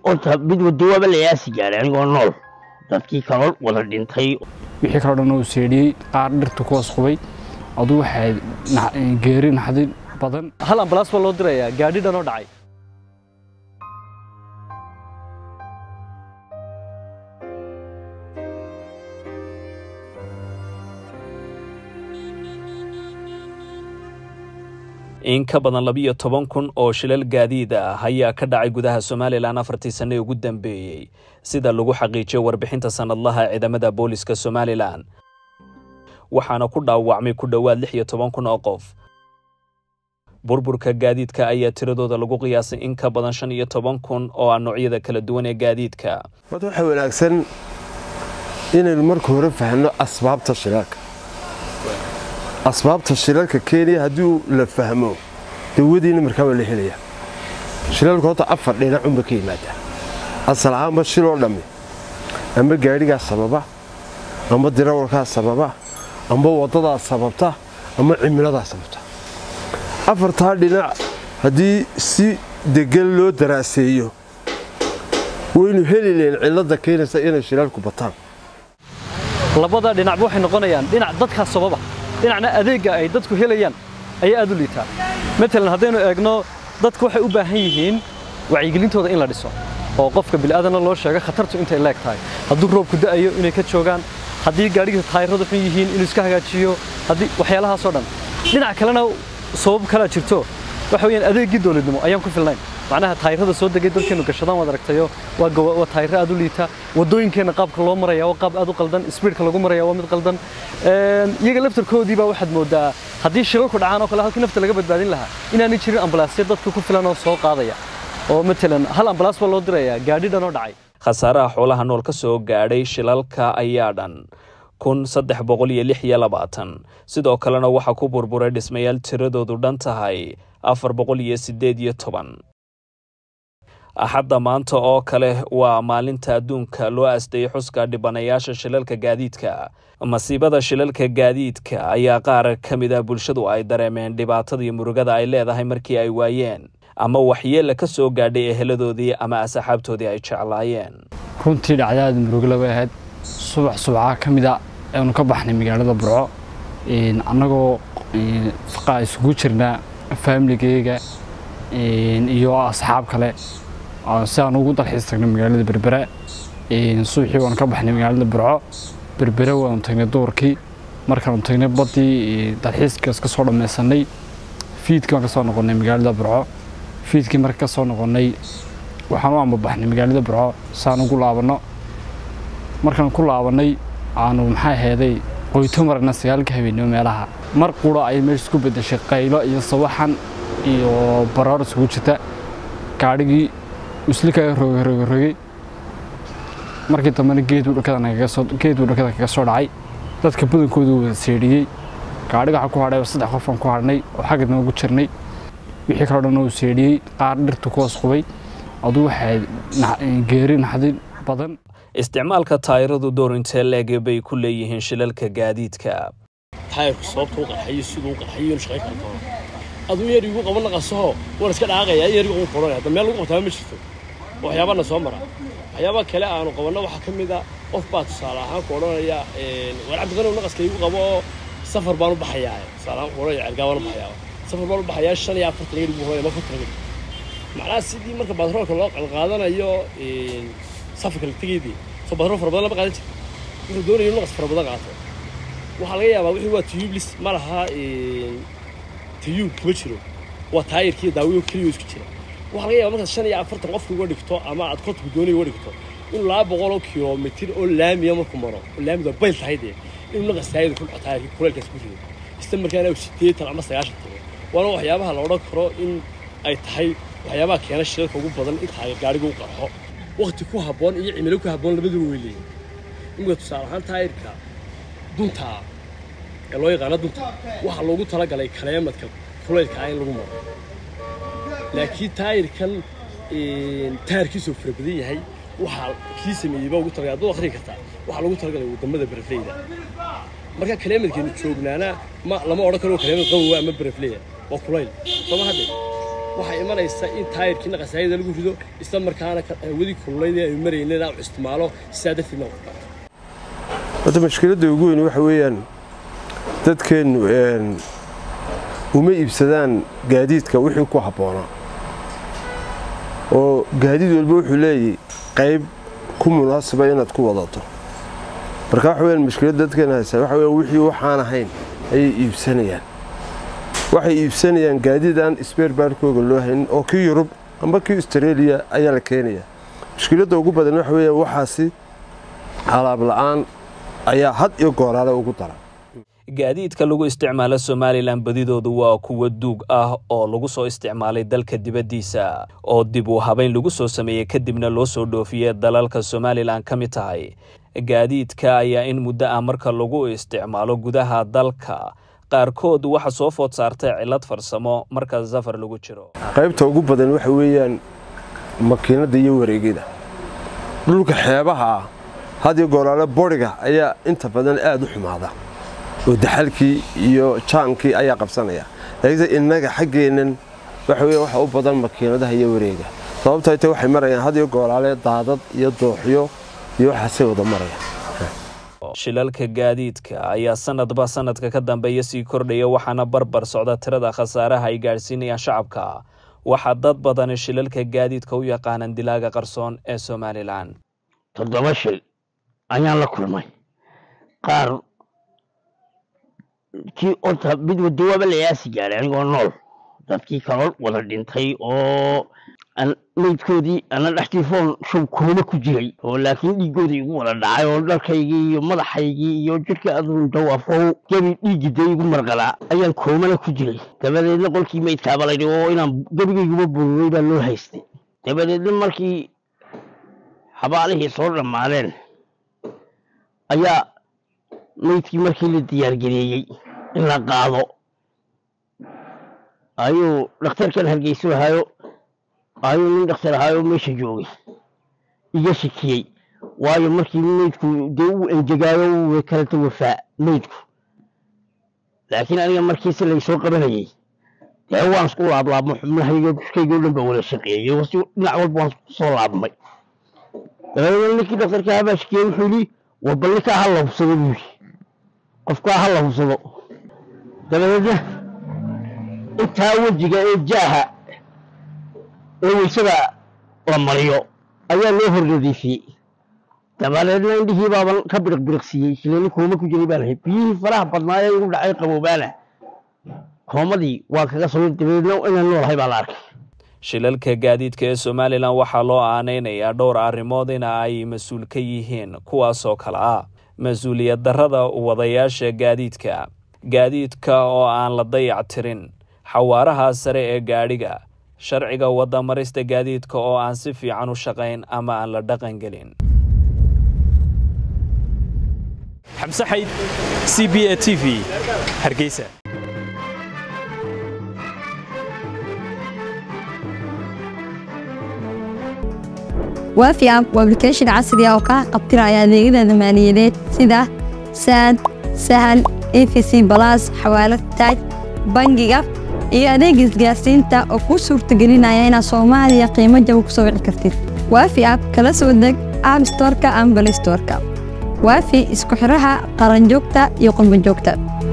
horta mid wadowaaba la yaasi gaaray anigoo nool dadkii kaloo wada dhintay wixii kaloo dhan uu seedhiyey qaar dhirtu ku wasqubay aduu waxay geeri naxdin badan hal ambalaas baa loo dirayaa gaadhi dhan oo dhacay in ka badan labiyo toban kun oo shilal gaadiid ah ayaa ka dhacay gudaha somalilan afartii sanne ugu dambeeyey sida lagu xaqiijiyay warbixinta sannadlaha ciidamada booliska somalilan waxaana ku dhaawacmay ku dhowaad lix iyo toban kun oo qof burburka gaadiidka ayaa tiradooda lagu qiyaasay in ka badan shan iyo toban kun oo ah noocyada kala duwan ee gaadiidka horta waxaa wanaagsan inaynu marka hore fahno asbaabta shilaalka asbaabta shilalka kenya haddii la fahmo dawadiina markaa waa la helaya shilalka horta afar dhinacunba ka yimaadaa asal ahaanba shiloo dhammi amba gaadhigaa sababa amba dirawalkaa sababa amba waddadaa sababta ama cimiladaa sababta afartaa dhinac haddii si degan loo daraaseeyo waynu heli lahayn cilladda keenaysa inay shilaalku bataan labada dhinacba waxay noqonayaan dhinac dadkaa sababa dhinacna adeegga ay dadku helayaan ayaa aad u liitaa matalan haddaynu eegno dadku waxay u baahan yihiin wacyigelintooda in la dhiso oo qofka bilaadanna loo sheego khatartu intay leeg tahay hadduu roobku da'ayo inay ka joogaan haddii gaadhiga taayiradu xun yihiin inuu iska hagaajiyo haddii waxyaalahaasoo dhan dhinac kalena sabab kalaa jirto waxa weeyaan adeeggii dowladnimo ayaan ku filnayn macnaha taayirada soo degay dalkeenu gashadaan waad aragtayo waa waa taayiro aad u liita wadooyinkeenna qaabka loo maraya waa qaab aad u qaldan speedka lagu maraya waa mid qaldan iyaga laftarkoodii baa waxaad moodaa haddii shilalku dhacaan oo kale halkii nafta laga badbaadin lahaa inaanay jirin ambalaasya dadka ku filan oo soo qaadaya oo matalan hal ambalaas baa loo dirayaa gaadhi dhan oo dhacay khasaaraha xoolaha nool ka soo gaadhay shilalka ayaa dhan kun saddex boqol iyo lix iyo labaatan sidoo kalena waxaa ku burburay dhismayaal tiradoodu dhan tahay afar boqol iyo siddeed iyo toban axadda maanta oo kale waa maalinta adduunka loo asdeeyey xuska dhibanayaasha shilalka gaadiidka masiibada shilalka gaadiidka ayaa qaar ka mid ah bulshadu ay dareemeen dhibaatada iyo murugada ay leedahay markii ay waayeen ama waxyeella ka soo gaadhay eheladoodii ama asxaabtoodii ay jeclaayeen runtii dhacdaada murugla bay ahayd subax subcaa ka mid a aynu ka baxnay magaalada burco annagoo faqaa isugu jirnaa faamiligeyga iyo asxaab kale si aan ugu dalxiis tagnay magaalada berbera subaxii waanu ka baxnay magaalada burco berbere waanu tagnay duurkii markaanu tagnay baddii dalxiiskaas ka soo dhammaysanay fiidkii waan ka soo noqonnay magaalada burco fiidkii marka ka soo noqonnay waxaan u ambabaxnay magaalada burco saan ugu laabanno markaan ku laabannay aanu maxaa heeday qoyto maragna sagaalka habeenimo meelaha mar qura ayay meesha isku beddeshay qaylo iyo sawaxan iyo baraar isugu jirta gaadhigii uslikaga rogerogey markii dambena geeduu dhakada kaga soo dhacay dadka badankoodu wada seedhiyey gaadhiga waxaa ku hadhay saddex qofaan ku hadhnay oo xagga dambe ku jirnay wixii kaloo dhan uu seedhiyey qaar dhirtu ku wasqubay aduu waxay geeri naxdin badan isticmaalka taayiradu door intee leege bay ku leeyihiin shilalka gaadiidka taayirku sababta u qarxayo siduu u qarxayo inuu shaqayn karo doono aduu yar igu qaban naqasaho waan iska dhaaqayaa yar igu qoranaya hadda meel lagu qabtaa ma jirto waxyaabana soo mara waxyaabaha kale aanu qabanno waxaa ka mid a qof baa tusaale ahaan ku odhanaya war cabdiqanow naqaska igu qabo oo safar baan u baxayaa tusaale ahaan ku odhanaya cergaa baan u baxayaa safar baan u baxayaa shan iyo afartan yar igu horaya ma konton yar macnaha sidii marka batroolka loo qalqaadanayo safarka la tegeydii soo batrool fara badan lama qaadan jirto wuxuu doonaya inuu naqas fara badan qaato waxaa laga yaabaa wixii waa tubeless ma laha tayuub kuma jiro waa taayirkii daawiyo keliya isku jira waxaa laga yaabaa markaad shan iyo afartan qofka uga dhigto ama aad kontonka doonaya uga dhigto inuu laba boqol oo kilomitir oo laamiya markuu maro oo laamidu waa bayl tahay dee inuu naqas taayada ku dhaco taayirkii kuleelkaas ku rido isla markaana uu sideetan ama sagaashan tago waana waxyaabaha la odhan karo in ay tahay waxyaabaha keena shilalka ugu badan in taayir gaadhiga u qarxo waqti ku habboon iyo cimilo ku habboon labaduba way leeyihin imika tusaale ahaan taayirka dunta ee loo yaqaano dunta waxaa loogu talagalay kaleemadka kulaylka ah in lagu maro laakiin taayirkan taayirkiisuu fara badan yahay waxaa kii sameeyey baa ugu talagalay hadduu akhri kartaa waxaa loogu talagalay wadamada barafleyda marka kaleemadkeenu joognaana ma lama odhan karo kaleemad qabowa ama barafleya waa kulayl sooma hadde waxay imanaysaa in taayirkiina khasaayada lagu rido isla markaana hawadii kululayd ee ay marayeen inaan isticmaalo sidaa darteed ma horta mashkiladda ugu weyn waxa weeyaan dadkeennu uma iibsadaan gaadiidka wixii ku habboonaa oo gaadiid walba wuxuu leeyahy qayb ku munaasaba inaad ku wadato marka waxa weyaan mashkiladda dadkeena haysaa waxa weyaan wixii waxaan ahayn ayay iibsanayaan waxay iibsanayaan gaadiid aan sbeerbaarkooga loo haynin oo kii yurub amba kii australia ayaa la keenayaa mushkiladda ugu badan waxa weeyaan waxaasi alaab la'aan ayaa had iyo gooraale ugu daran gaadiidka lagu isticmaalo somalilan badidoodu waa kuwa duug ah oo lagu soo isticmaalay dalka dibaddiisa oo dib u habayn lagu soo sameeyey kadibna loo soo dhoofiyey dalalka somalilan ka mid tahay gaadiidka ayaa in muddo ah marka lagu isticmaalo gudaha dalka qaarkood waxa soo food saartay cillad farsamo marka safar lagu jiro qaybta ugu badan waxa weeyaan makiinadda iyo wareegyada dhulka xeebaha ah had iyo gooraale boriga ayaa inta badan aada u xumaada oo daxalkii iyo jaankii ayaa qabsanaya laakiinse innaga xaggeennan waxa weya waxa u badan makiinadaha iyo wareega sababtoo ta waxay marayaan had iyo gooraale daadad iyo dooxyo iyo waxaasay wada marayaan shilalka gaadiidka ayaa sanadba sanadka ka dambeeya sii kordhaya waxaana barbar socda tirada khasaaraha ay gaadhsiinayaan shacabka waxaa dad badani shilalka gaadiidka u yaqaanaan dilaaga qarsoon ee somalilan toddoba shil ayaan la kulmay qaar kii orta mid wadawaaba layaasi gaadhay anigoo nool dadkii kaloo wada dhintay oo maydkoodii ana dhextiifoon shub kooma ku jiray oo laakiin dhiiggoodii igu wada dhacay oo dharkaygii iyo madaxaygii iyo jidhka adun dawaafo gebi dhiiggiday igu marqalaa ayaan koomana ku jiray dabadeedna qolkii maydkaaba laydhi oo inaan gebigayguma bururay baa loo haystay dabadeedna markii xabaalihii soo dhammaadeen ayaa maydkii markii la diyaargareeyey in la qaado ayuu dhakhtarkan hargeysu ahaayo ayuu nin dhakhtar ahaayo meesha joogay iga shakiyey waayo markii maydku dee uu engegaayo uu kaleta wafaa maydku laakiin aniga markiisi laysoo qabanayey dee waan isku laablaabmo xubnahayga dushkayga o dhan baa wada shaqeeyey si dhinac walba waan soo laabmay dabadeedna ninkii dhakhtarka habaa shakiyey wuxuu yidhi war bal ninkaa ha la hubsado buu yidhi qofkaa ha la hubsado dabadeedna intaa wejiga ee jaaha ee weysada la mariyo ayaa loo hor nadiifiyey dabadeedna indhihii baaban ka biriqbiriqsiiyey shilani kooma ku jiray baa lahayd biyihii faraha badnaa ee igu dhacay qaboobaana koomadii waa kaga soo dabadeedna inaan noolahay baa la arkay shilalka gaadiidka ee somalilan waxaa loo aanaynayaa dhowr arrimood in ay mas-uul ka yihiin kuwaasoo kale ah mas-uuliyad darrada wadayaasha gaadiidka gaadiidka oo aan la dayac tirin xawaaraha sare ee gaadhiga sharciga wadamarista gaadiidka oo aan si fiican u shaqayn ama aan la dhaqan gelin xamse xayd c b a t v hargeysa waafi app waa application casri ah oo kaa qabtiraya adeegyada maaliyadeed sida saad sahal efc balas xawaalad taaj bangiga iyo adeeg isgaarsiinta oo kuu suurtagelinaya inaad soomaaliya qiimo jaba ku soo wici kartid waafi app kala soo deg app storeka ama balistoreka waafi isku xidhaha qaranjoogta iyo qurbanjoogta